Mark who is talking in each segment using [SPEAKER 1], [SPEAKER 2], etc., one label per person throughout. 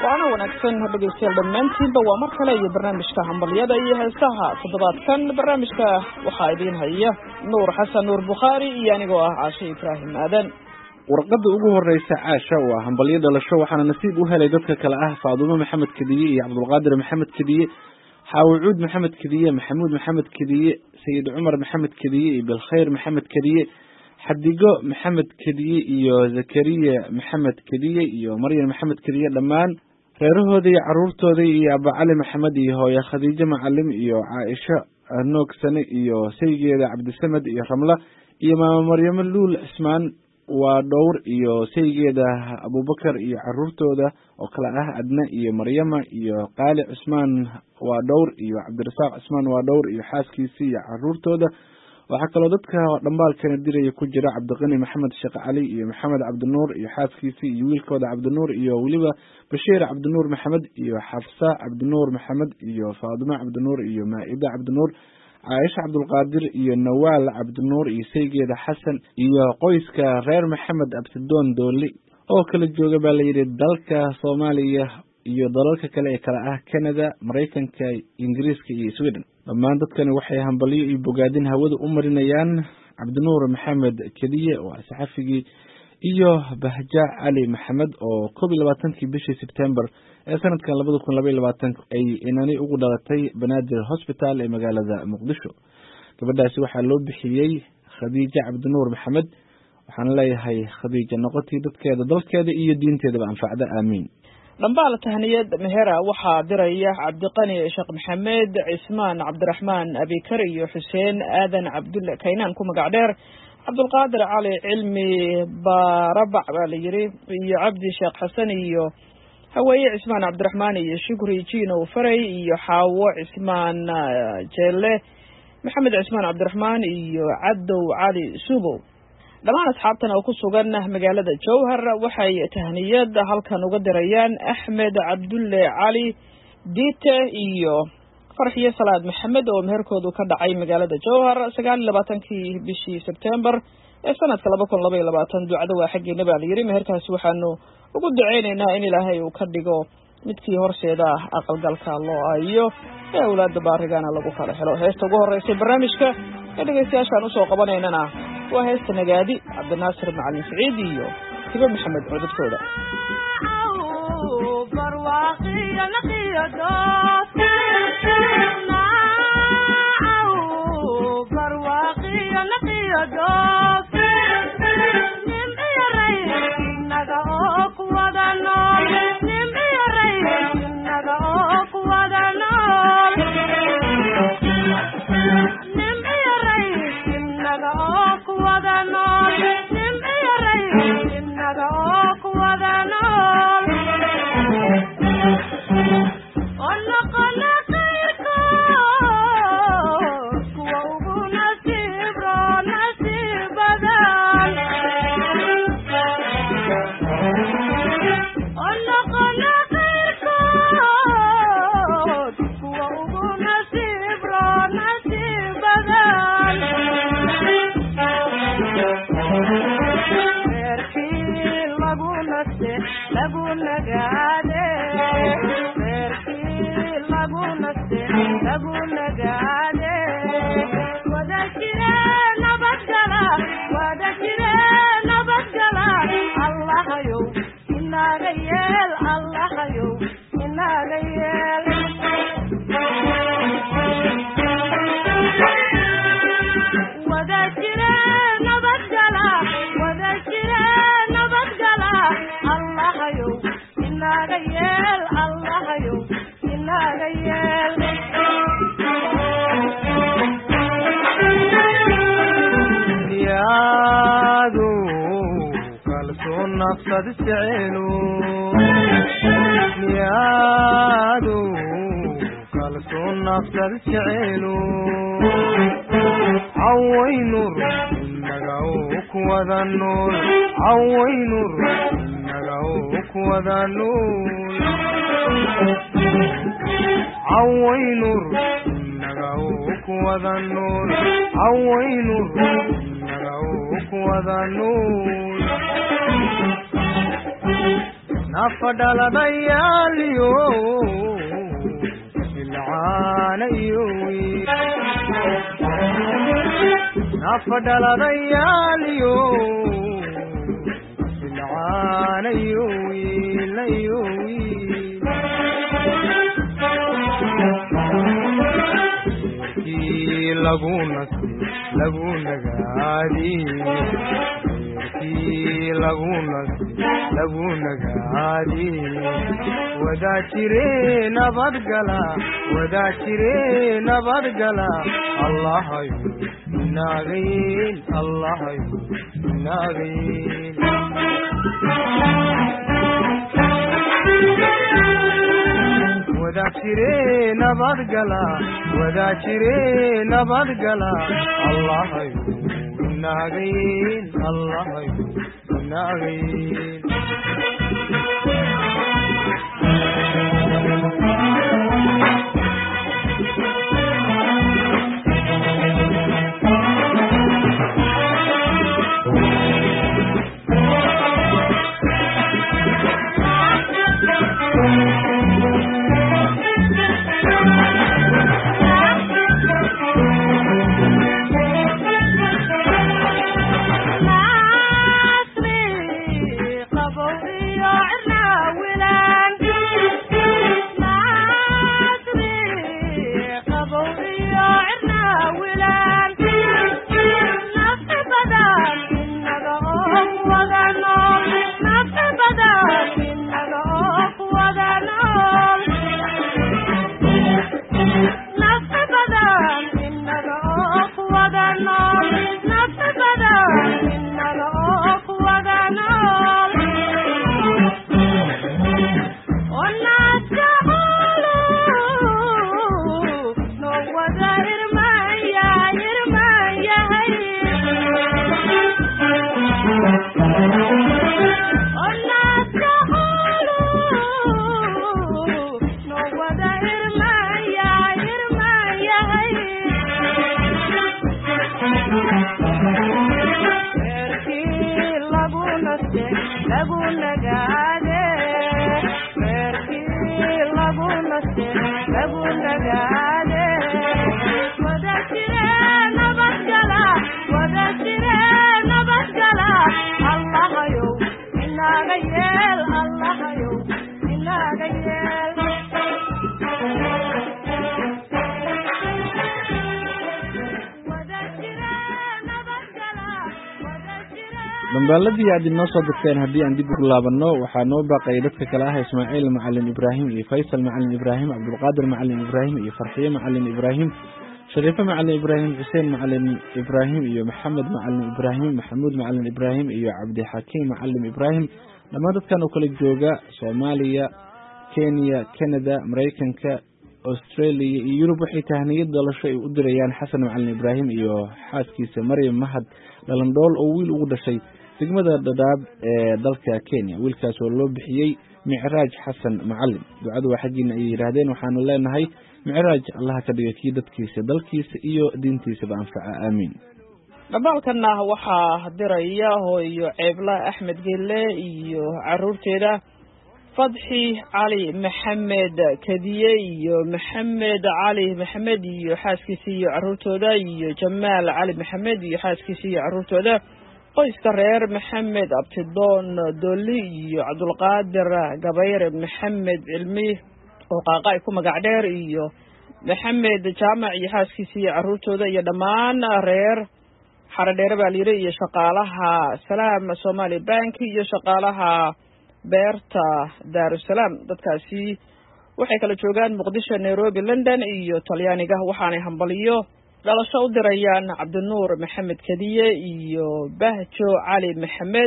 [SPEAKER 1] waana wanaagsan dhegeystayaal dhammaantiinba waa mar kale iyo barnaamijka hambalyada iyo heesaha toddobaadkan barnaamijka waxaa idiin haya nuur xasan nuur bukhaari iyo anigoo ah caashe ibraahim aadan
[SPEAKER 2] warqadda ugu horeysa caasha waa hambalyo dhalasho waxaana nasiib u helay dadka kale ah faadumo maxamed kediye iyo cabdulqaadir maxamed kediye xaawucuud maxamed kediye maxamuud maxamed kediye sayid cumar maxamed kediye iyo bilkhayr maxamed kediye xadigo maxamed kediye iyo zakariya maxamed kediye iyo maryam maxamed kediye dhammaan reerahooda iyo caruurtooda iyo abacali maxamed iyo hooye khadiijo macalim iyo caaisho noogsane iyo saygeeda cabdisamed iyo ramla iyo maama maryamo luul cismaan waa dhowr iyo saygeeda abubakar iyo caruurtooda oo kale ah adna iyo maryama iyo qaali cismaan waa dhowr iyo cabdirasaaq cismaan waa dhowr iyo xaaskiisi iyo caruurtooda waxaa kaloo dadka dhambaalkana diraya ku jira cabdiqani maxamed sheekh cali iyo maxamed cabdinuur iyo xaaskiisii iyo wiilkooda cabdinuur iyo weliba bashiir cabdinuur maxamed iyo xafsa cabdinuur maxamed iyo faadimo cabdinuur iyo maa-ida cabdinuur caaisha cabdulqaadir iyo nawaal cabdinuur iyo saygeeda xasan iyo qoyska reer maxamed absidoon dooli oo kala jooga baa layidhi dalka soomaaliya iyo dalalka kale ee kale ah canada maraykanka ingiriiska iyo sweden dhammaan dadkani waxay hambalyo iyo bogaadin hawada u marinayaan cabdinuur maxamed kediye waa saxafigii iyo bahja cali maxamed oo koob iyo labaatankii bishii sebtember ee sanadkan labada kun labaiy labaatank ay inani ugu dhalatay banaadir hosbital ee magaalada muqdisho gabadhaasi waxaa loo bixiyey khadiijo cabdinuur maxamed waxaan leeyahay khadiija noqotii dadkeeda dalkeeda iyo diinteedaba anfacda aamiin
[SPEAKER 1] dhambaal tahniyad mehera waxaa diraya cabdiqani sheekh maxamed cismaan cabdiraxmaan abikar iyo xuseen aadan cabdulle kaynaan ku magac dheer cabdulqaadir cali cilmi barabac baa la yidhi iyo cabdi sheekh xasan iyo haweeye cismaan cabdiraxmaan iyo shukri jinow faray iyo xaawo cismaan jeelle maxamed cismaan cabdiraxmaan iyo cadow cali subow dhammaan asxaabtan oo ku sugan magaalada jowhar waxay tahniyad halkan uga dirayaan axmed cabdulle cali diite iyo farxiyo salaad maxamed oo meherkoodu ka dhacay magaalada jowhar sagaal iyo labaatankii bishii sebtembar ee sanadka laba kun laba iyo labaatan ducada waa xaggeena baa la yidhi meherkaasi waxaanu ugu duceyneynaa in ilaahay uu ka dhigo midkii horseeda ah aqalgalka loo ayo ee awlaada baarigana lagu kala helo heesta ugu horeysay barnaamijka ee dhegeystayaashaan usoo qabanaynana waa heesta nagaadi cabdinaasir macalin siciid iyo hibo maxamed codadkooda
[SPEAKER 3] naafadhaladayaaliyo ilcaanayo naafadhaladayaaliyo ilcaanayo wiilayo wiil eerkii lagu nasti lagu nagaadiye eerkii lagu nasti lagu nagaadiye wadaa jire nabadgala wadaa jire nabadgala allahayo inaagayn allahayo inaagayn wadaa jire nabadgala wadaa jire nabadgala allahayo inaagayn allahayo inaagayn
[SPEAKER 2] dambaaladii aad inoo soo dirteen haddii aan dib ugu laabanno waxaa noo baaqayay dadka kale ah ismaaciil macalin ibraahim iyo faysal macalin ibraahim cabdulqaadir macalin ibraahim iyo farxiye macalin ibraahim shariife macalin ibraahim xuseen macalin ibraahim iyo maxamed macalin ibraahim maxamuud macalin ibraahim iyo cabdixakiim macalin ibraahim dhammaan dadkan oo kala jooga soomaaliya kenya canada maraykanka australia iyo yurub waxay tahniyad dhalasho ay u dirayaan xasan macalin ibraahim iyo xaaskiisa maryam mahad dhalandhool oo wiil ugu dhashay degmada dhadhaab ee dalka kenya wiilkaas oo loo bixiyey micraaj xasan macalin ducadu waa xaggiina ayay yidhaahdeen waxaanu leenahay micraaj allaha ka dhiga kii dadkiisa dalkiisa iyo diintiisaba anfaca aamiin
[SPEAKER 1] dhambaalkana waxaa diraya hooyo ceebla axmed gelle iyo caruurteeda fadxi cali maxamed kadiye iyo maxamed cali maxamed iyo xaaskiisa iyo caruurtooda iyo jamaal cali maxamed iyo xaaskiisa iyo caruurtooda qoyska reer maxamed abtidoon dolli iyo cabdulqaadir gabayre maxamed cilmi oo qaaqa ay ku magac dheer iyo maxamed jaamac iyo xaaskiisa iyo caruurtooda iyo dhammaan reer xaradheere baa layidhi iyo shaqaalaha salaam somali bank iyo shaqaalaha beerta daarusalaam dadkaasi waxay kala joogaan muqdisho nairobi london iyo talyaaniga waxaanay hambaliyo dhalasho u dirayaan cabdinuur maxamed kadiye iyo bahjo cali maxamed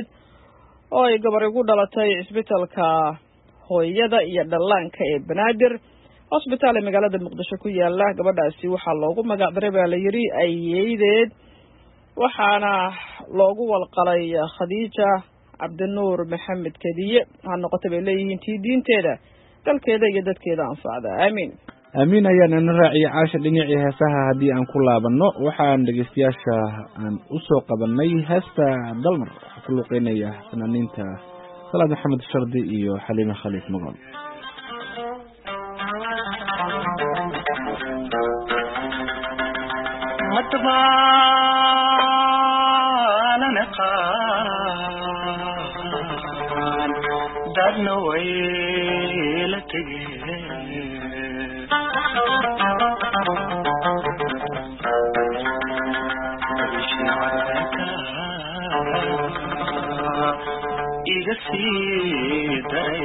[SPEAKER 1] oo ay gabar igu dhalatay cisbitalka hooyada iyo dhallaanka ee banaadir hosbitaal ee magaalada muqdisho ku yaala gabadhaasi waxaa loogu magac daray baa la yidhi ayeydeed waxaana loogu walqalay khadiija cabdinuur maxamed kadiye ha noqota bay leeyihiin tii diinteeda dalkeeda iyo dadkeeda anfacda aamiin
[SPEAKER 2] aamiin ayaan ina raaciyay caasha dhinacii heesaha haddii aan ku laabanno waxaan dhegeystayaasha aan usoo qabanay heesta dalmar waxaa ku luuqeynaya fanaaniinta salaad maxamed shardi iyo xaliime khaliif maqal
[SPEAKER 4] matbaanan aqaan dadna way la tegeen iga sii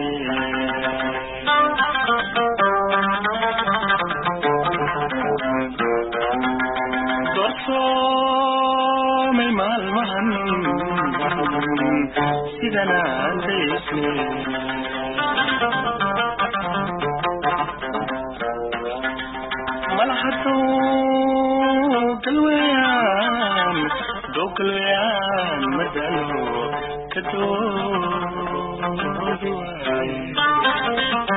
[SPEAKER 4] daray doorsoomay maalmahan sidan aan daysne malahaduu galweyaan doo galweyaan madalo kadoodi waaye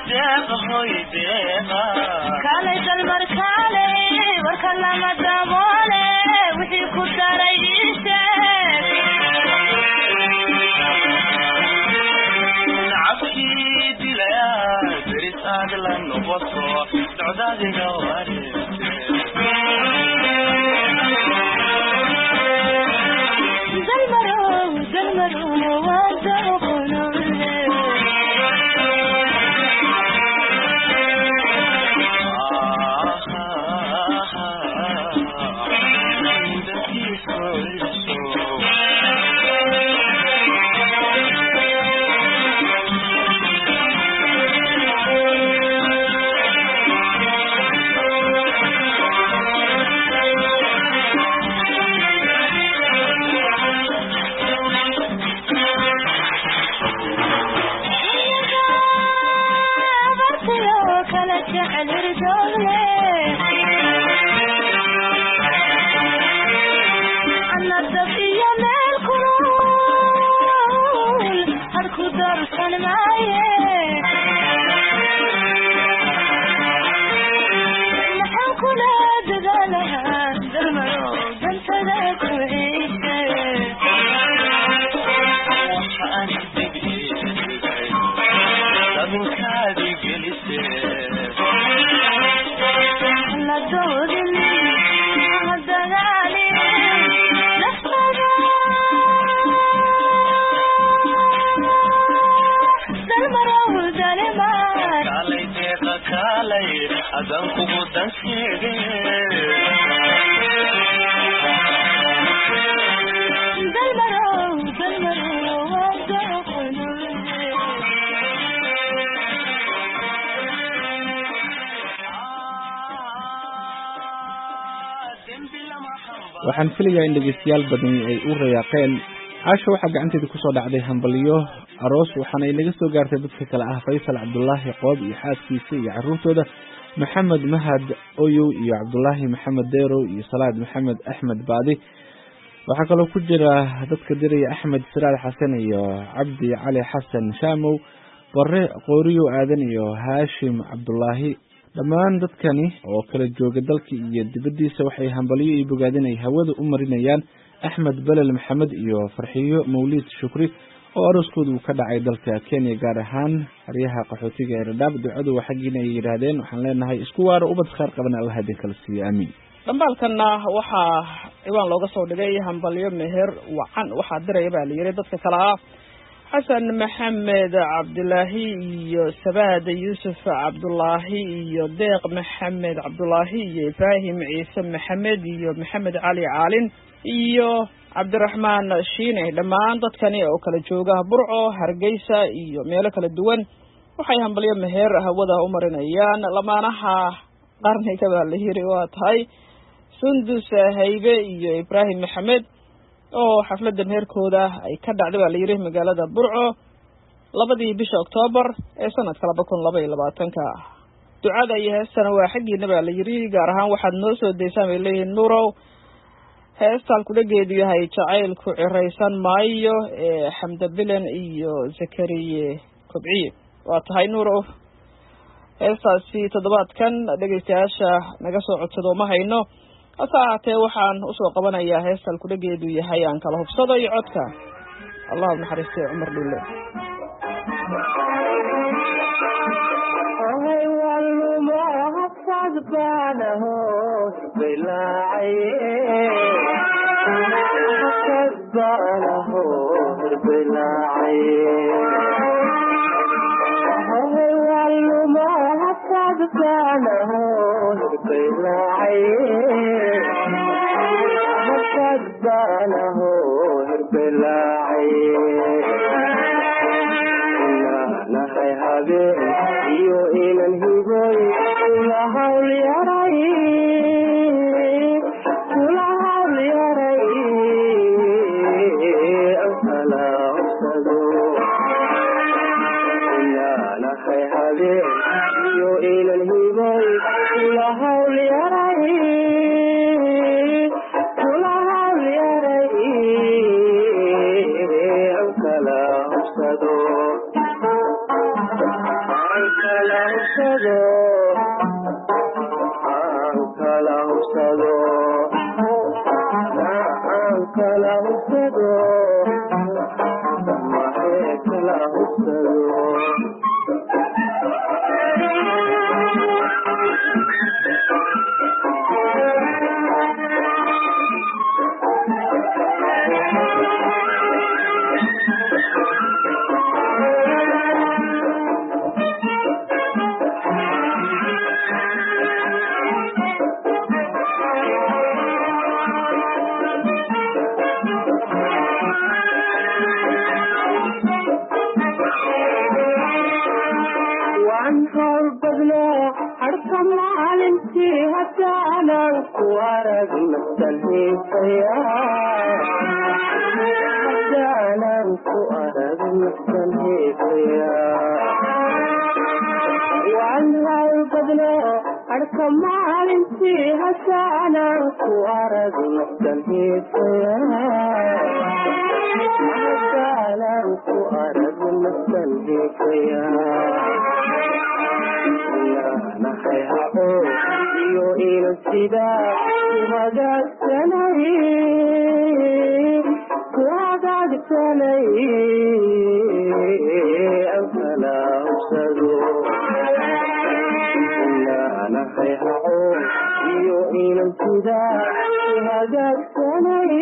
[SPEAKER 4] deeqa hoy deeqa
[SPEAKER 5] kaalay dalmar kaalay warka lama daboole wixii ku daray ii sheeg
[SPEAKER 4] nacabkii dilaya deris aad la noqoto socdaadiga wareegte
[SPEAKER 5] dalmarow dalmarow waa dooqonole bartiyo kala jecel irdoogle ana dab iyo meel kulul harku darsan maaye maxaan kula dadaalahaa dalmaro dantada ku ciise
[SPEAKER 4] dabinkaadi gelise
[SPEAKER 5] la doodin ha dagaalin naftada dalmarow dalimar
[SPEAKER 4] kaalay deeqa kaalay adan kugu dan sheege
[SPEAKER 5] dalmarow dalmarow waa dooqonole
[SPEAKER 2] waxaan filayaa in dhegeystayaal badani ay u rayaaqeen caasha waxaa gacanteeda kusoo dhacday hambalyo aroos waxaana ay naga soo gaartay dadka kale ah faysal cabdulaahi qoob iyo xaaskiisa iyo caruurtooda maxamed mahad oyow iyo cabdulaahi maxamed deerow iyo salaad maxamed axmed baadi waxaa kaloo ku jira dadka diraya axmed siraad xasan iyo cabdi cali xasan shaamow bare qooriyow aadan iyo haashim cabdulaahi dhammaan dadkani oo kala jooga dalka iyo dibaddiisa waxay hambalyo iyo bogaadin ay hawada u marinayaan axmed belel maxamed iyo farxiyo mawliid shukri oo arooskooda uu ka dhacay dalka kenya gaar ahaan xeryaha qaxootiga ee radhaab ducadu waa xaggiina ay yidhaahdeen waxaan leenahay isku waaro ubad khaar qaban allah idin kala siiyo aamiin
[SPEAKER 1] dhambaalkanna waxaa ciwaan looga soo dhigay hambalyo meher wacan waxaa diraya baa la yiri dadka kale ah xasan maxamed cabdulaahi iyo sabaad yuusuf cabdulaahi iyo deeq maxamed cabdulaahi iyo ibraahim ciise maxamed iyo maxamed cali caalin iyo cabdiraxmaan shiine dhammaan dadkani oo kala jooga burco hargeysa iyo meelo kala duwan waxay hambalyo meher hawada u marinayaan lamaanaha qarniga baa la yiri waa tahay sundus haybe iyo ibraahim maxamed oo xafladda meherkooda ay ka dhacday baa la yiri magaalada burco labadii bisha oktoobar ee sanadka laba kun laba iyo labaatanka ducada iyo heestana waa xaggiina baa la yiri gaar ahaan waxaad noo soo daysaan bay leeyihiin nurow heestaan kudhageedu yahay jacaylku ciraysan maayo ee xamda bilen iyo zakariye kobciye waa tahay nurow heestaasi toddobaadkan dhegeystayaasha naga soo codsado ma hayno hase ahaatee waxaan usoo qabanayaa heestaan kudhageedu yahay aan kala hubsado iyo codka allah u naxariistay cumar dhulle
[SPEAKER 3] iyo inan higoy kula hawl yaray kula hawl yaray ankala obsado inaanahay habeen iyo inan higoy kula hawl yaray kula hawl yaray ankala obsado kala hubsado aan kala hubsado aan kala hubsado mahee kala hubsado waan hawl badno harka maalintii haddaanan ku arag naftan hiisaya haddaanan ku arag naftan hiisaya waan hawl badno harka maalintii haddaanan ku arag naftan hiisaya haddaanan ku arag naftan hiisaya nahay hao iyo ina sida kuhagaagsanay kuhagaagsanay an kala hubsado nahay hao iyo ina sida kuhagaagsanay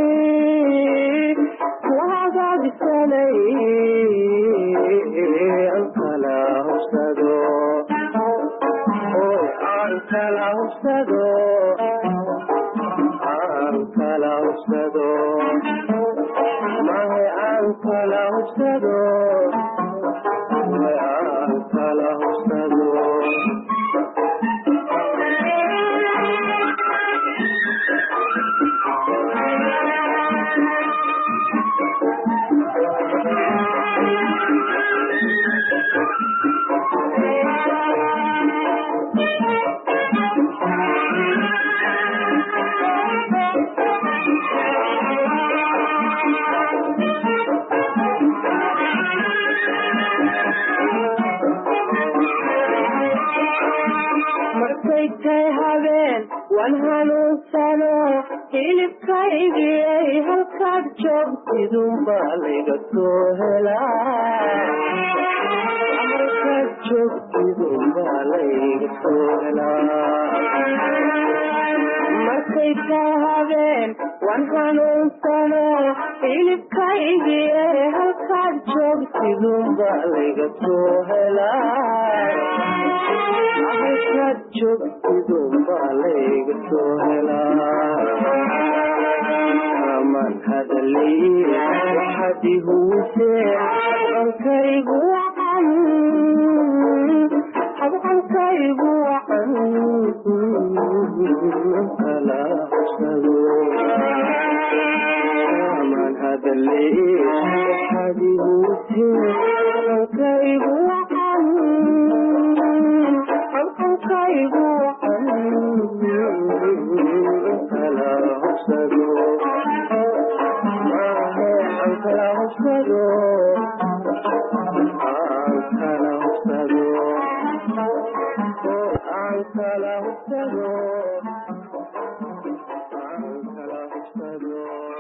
[SPEAKER 3] kuhagaagsanay an kala hubsado aan kala hubsado aan kala hubsado mahe aan kala hubsado mahe aan kala hubsado markay tay habeen waan hanuunsano hilibkaygiyay halkaad joogtidunbaa layga soo helaa markaad joogtidunbaa layga soo helaa markay tay habeen waan hanuunsano hilibkaygiyay halkaad joogtidunbaa layga soo helaa halkaad joogtidunbaa layga soo helaa aman hadalay waxaad ihuwisee habcankaygu wacan habcankaygu wacan kala hubsado aman hadalay waxaad ihuwisee habcankaygu wacan halkankaygu kala hubsado maahe aan kala hubsado aan kala hubsado aan kala hubsado aan kala hubsado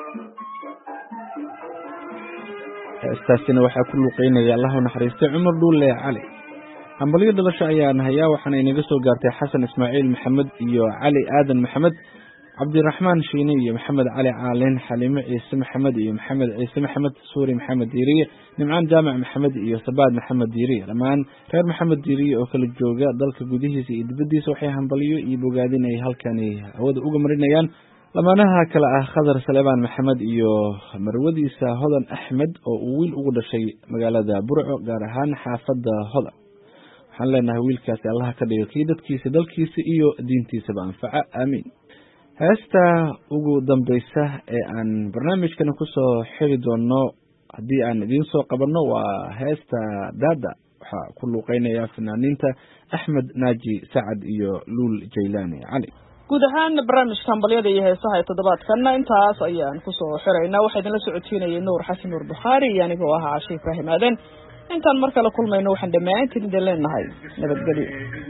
[SPEAKER 2] heestaasina waxaa ku luuqeynaya allahu naxariistay cumar dhuulle cali hambalyo dhalasho ayaan hayaa waxaana inaga soo gaartay xasan ismaaciil maxamed iyo cali aadan maxamed cabdiraxmaan shiine iyo maxamed cali caalin xaliime ciise maxamed iyo maxamed ciise maxamed suuri maxamed diiriye nimcaan jaamac maxamed iyo sabaad maxamed diiriye dhammaan reer maxamed diiriye oo kala jooga dalka gudihiisa iyo dibaddiisa waxay hambalyo iyo bogaadin ay halkani hawada uga marinayaan lamaanaha kale ah khadar saleebaan maxamed iyo marwadiisa hodan axmed oo uu wiil ugu dhashay magaalada burco gaar ahaan xaafadda hodan waxaan leenahay wiilkaasi allaha ka dhiga kii dadkiisa dalkiisa iyo diintiisaba anfaca aamiin heesta ugu dambeysa ee aan barnaamijkana kusoo xiri doono haddii aan idiin soo qabanno waa heesta daada waxaa ku luuqeynaya fanaaniinta axmed naaji sacad iyo luul jaylaani cali
[SPEAKER 1] guud ahaan barnaamijka hambalyada iyo heesaha ee toddobaadkanna intaas ayaan kusoo xiraynaa waxaa idinla socodsiinayay nuur xasan nuur bukhaari iyo anigoo ahaa cashe ibraahim aaden intaan mar kale kulmayno waxaan dhammaantiin idin leenahay nabadgelyo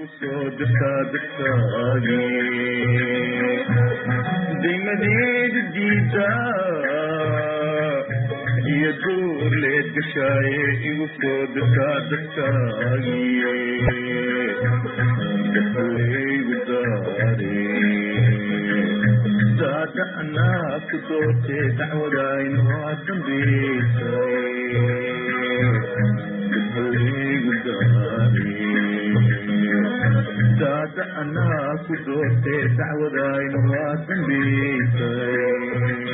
[SPEAKER 6] daymadeeda diida iyo duur leed gashaaye igu soo dirtaa dadkaagiye dahalaygu daare daada anaa ku doortee dacwadayno waa dambeysay dahalaygu daare daada anaa ku doortee dacwadayno waa dambeysay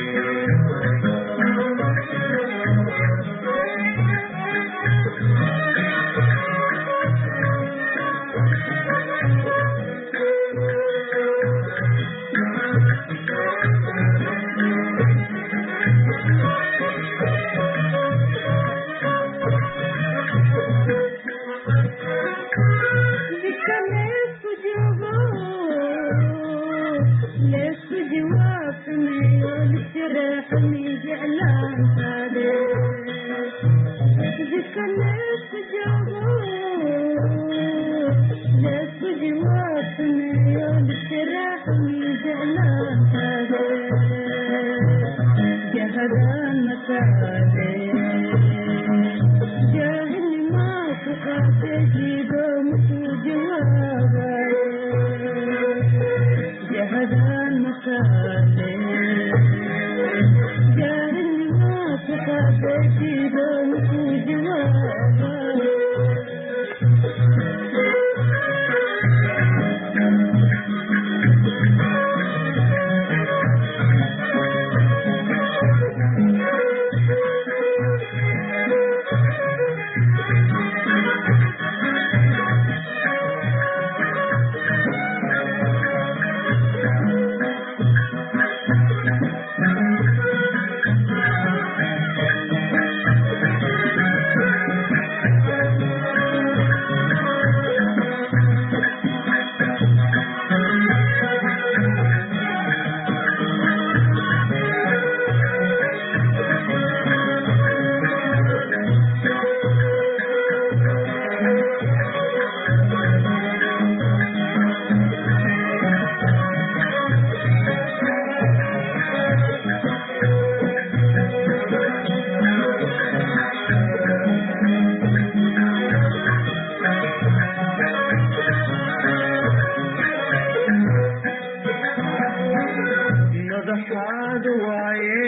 [SPEAKER 6] madaxaad waaye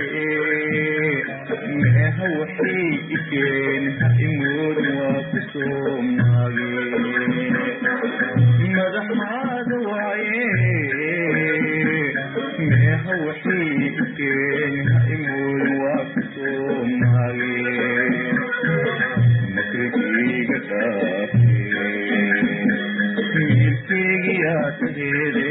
[SPEAKER 6] meeha waxay ikeen imood waa ku soo maage madaxaad waaye meeha waxay ikeen imood waa ku soo maage makrigeyga dhaafe miilkeygiyaa tageede